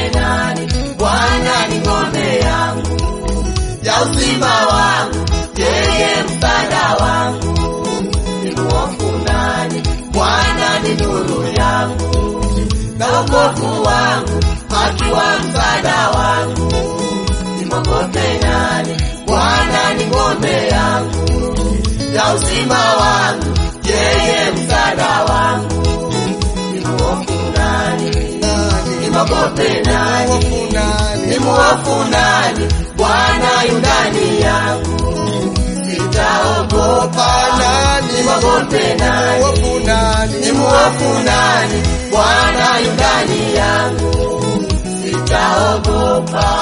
nani? Bwana ni ngome yangu ya uzima wangu, yeye msaada wangu. Nimhofu nani? Bwana ni nuru yangu na wokovu wangu, akiwa msaada wangu. Nimwogope nani? Bwana ni ngome yangu ya uzima wangu, yeye msaada wangu. Nimhofu nani? Nimwogope nani? Hofu nani? Nimhofu nani? Bwana yu ndani yangu, sitaogopa nani? Nimwogope nani? Hofu nani? Nimhofu nani? Bwana yu ndani yangu, sitaogopa.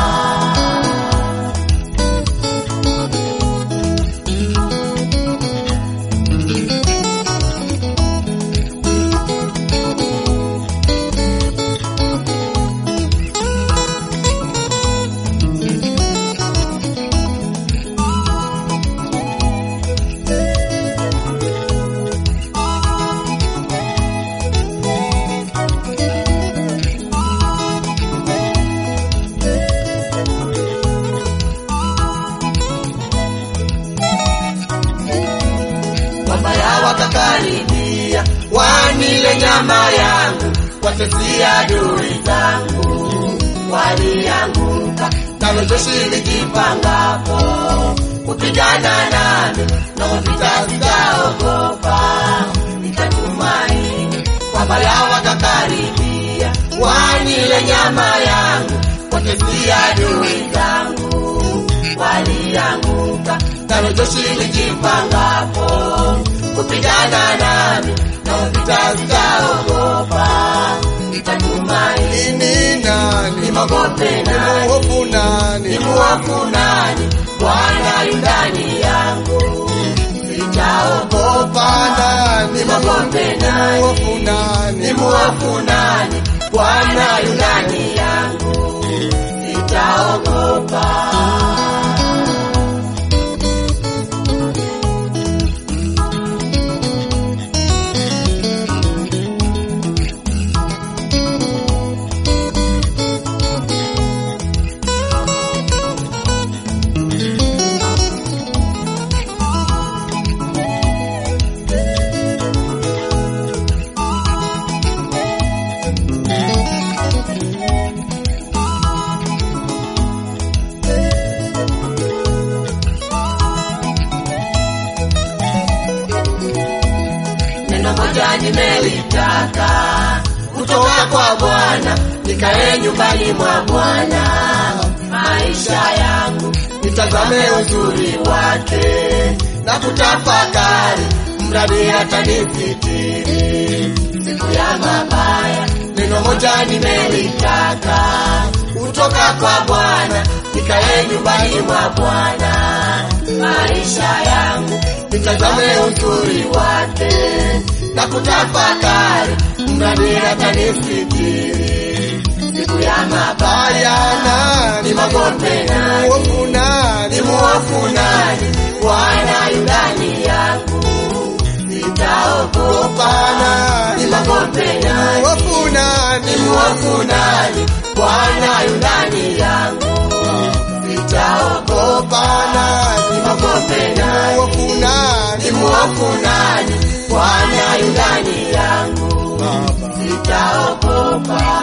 Wabaya wakakaribia, wanile nyama yangu, watesia adui zangu, walianguka kama jeshi lijipangapo kupigana nami, na vita sitaogopa, nitatumaini. Wabaya wakakaribia, wanile nyama yangu, watesia adui zangu, walianguka kama jeshi lijipangapo kupigana nami, na vita sitaogopa, nitatumaini. Ni nani? Nimwogope nani? Hofu nani? Nimhofu nani? Bwana yu ndani yangu, sitaogopa. Hofa nani? Nimwogope nani? Hofu nani? Nimhofu nani? Bwana yu ndani yangu, sitaogopa. neno moja nimelitaka kutoka kwa Bwana, nikae nyumbani mwa Bwana maisha yangu, nitazame uzuri wake na kutafakari, mradi atanisitiri siku ya mabaya. Neno moja nimelitaka kutoka kwa Bwana, nikae nyumbani mwa Bwana maisha yangu, nitazame uzuri wake na kutafakari, mradi atanisitiri siku ya mabaya. Haya nani? Nimwogope nani? Hofu nani? Nimhofu nani? Bwana yu ndani yangu, sitaogopa. Hofa nani? Nimwogope nani? Hofu nani? Nimhofu nani? Bwana yu ndani yangu, sitaogopa. Hofa nani? Nimwogope nani? Hofu nani? Nimhofu nani? Bwana yu ndani yangu, sitaogopa.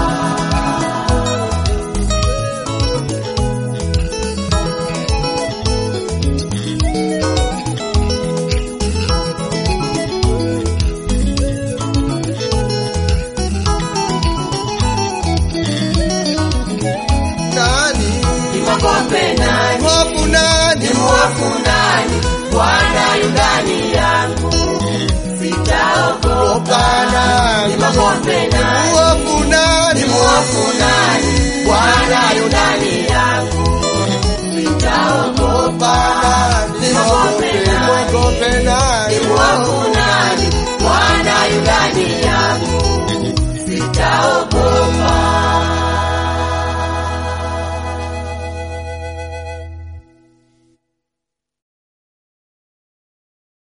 Nani? Nimwogope nani? Hofu nani? Nimhofu nani? Bwana yu ndani yangu, sitaogopa. Hofa nani? Nimwogope nani? Hofu nani? Nimhofu nani? Bwana yu ndani yangu, sitaogopa. Nimwogope nani? Mwogope nani? Nimhofu nani? Bwana yu ndani yangu, sitaogopa.